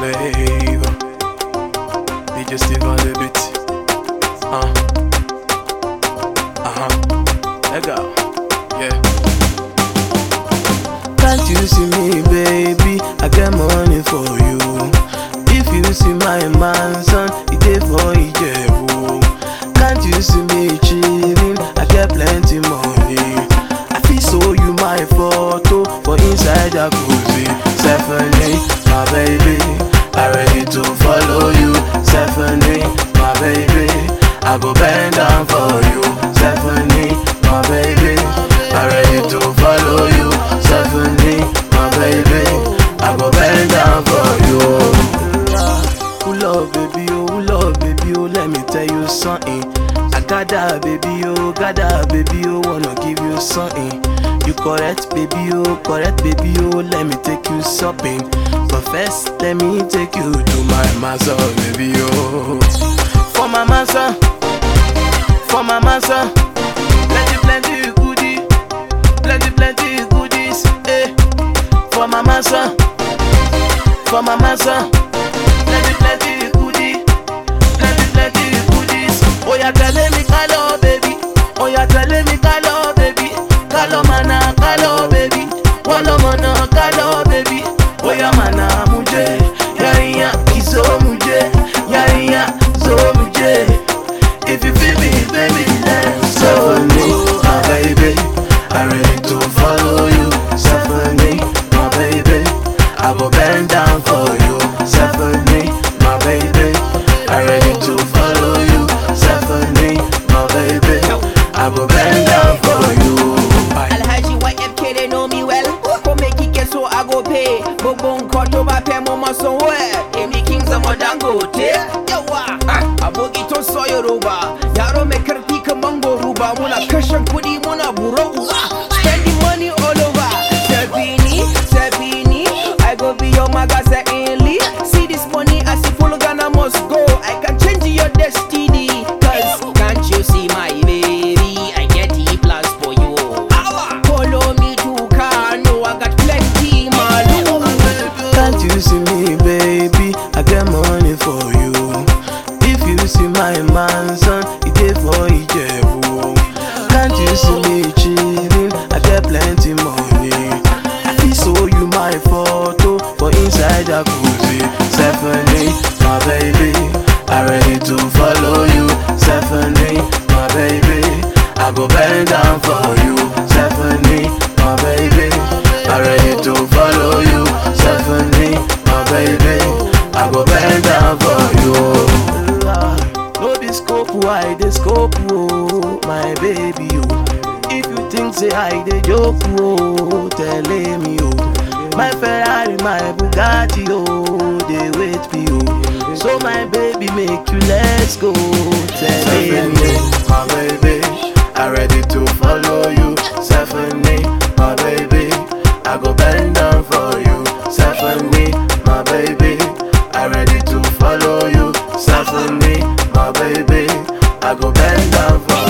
babe. DJ Steve on the beat. Uh. Uh-huh. Let go. Yeah. Can't you see me, baby? I get money for you. If you see my mansion, it dey for Ijebu. Can't you see me chilling? I get plenty money. I fit show you my photo for inside jacuzzi. Stephanie, my baby, I ready to follow you. Stephanie, my baby, I go bend down for you. Stephanie, my baby, I ready to follow you. Stephanie, my baby, I go bend down for you. Who love baby, oh, who love baby, oh, let me tell you something. I got that baby, oh, got that baby, oh, wanna give you something. You correct baby, oh, correct baby, oh, let me take you shopping. But first, let me take you to my master, baby, oh. For my master, for my master, plenty, plenty goodie, plenty, plenty goodies, eh. For my master, for my master, plenty, plenty goodie, plenty, plenty goodies. Oh, yeah, telling me, hello, baby. Oh, yeah, telling me, hello, baby. Kalo mana, kalo, baby. Walo mana, kalo, baby. Oh, yeah, mana, muje. Yarinya, iso muje. Yarinya, zo muje. If you feel me, baby, let's go. my baby. I ready to follow you. Stephanie, my baby. I go bend down for you. Stephanie, my baby. I ready to follow you. Stephanie, my baby. I go bend down for you. Alhaji YFK they know me well. Go make it get so I go pay. Bobon cut over pay mama somewhere. Amy Kings of Dangote. Yawa. Abogi to so Yoruba. Yaro mai karfi kaman goruba. Muna kashe kudi muna buro uwa. Spending money all over. Sabini, Sabini. I go be your magazine only. See this money as if full Ghana must go. I can change your destiny. Cause can't you see my baby? I get the plans for you. Follow me to Kano. I got plenty malu. Can't you see me, baby? I get money for you. If you see my mansion, it dey for Ijebu. Can't you see me chilling? I get plenty money. I fit show you my photo for inside jacuzzi. Stephanie, my baby, I ready to follow you. Stephanie, my baby, I go bend down for you. Stephanie, my baby, I ready to follow you. Stephanie, my baby, I go bend down for you. No be scope, why they scope, oh, my baby, oh. If you think say I dey joke, oh, tell me, oh. My Ferrari, my Bugatti, oh, they wait me, oh. So my baby, make you let's go, tell me, my baby, I ready to follow you. Stephanie, my baby, I go bend down for you. Stephanie, my baby, I ready to follow you. Stephanie, my baby, I go bend down for